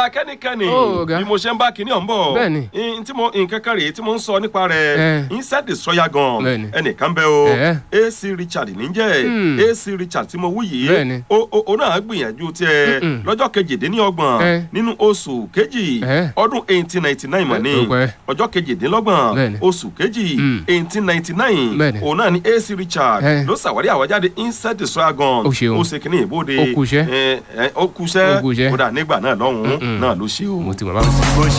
kẹ́nikẹ́ni Ó, ọ̀gá. bí mo ṣe ń bá kinní ọ̀hún bọ̀ Bẹ́ẹ̀ni. n tí mo nǹkan kan rèé tí mo ń sọ nípa rẹ̀ Eh. inside destroyer gan Bẹ́ẹ̀ni. ẹnìkan bẹ́ o Eh. AC Richard níjẹ́ Hmm. AC Richard tí mo wú yìí Bẹ́ẹ̀ni. o o o náà gbìyànjú tiẹ̀ Mm-mm. lọ́jọ́ kejìdínlọ́gbọ̀n Eh. nínú oṣù kejì Eh. ọdún eighteen ninety nine mọ̀ ní Eh, tó pẹ́. ọjọ́ kejìdínlọ́gbọ̀n Bẹ́ẹ̀ni. oṣù kejì Mm. eighteen ninety nine Bẹ́ẹ̀ni. òun náà ni AC Richard Eh. ló ṣàwárí àwájáde inside destroyer gan Ó ṣeun. ó ṣe kínní ìbòde Ó kúṣẹ́. ẹ, ẹ, ó kúṣẹ́ Ó kúṣẹ́. kódà nígbà náà lọ́hùn-ún Mm-mm. náà ló ṣe o. mo ti mọ̀ báwo sí.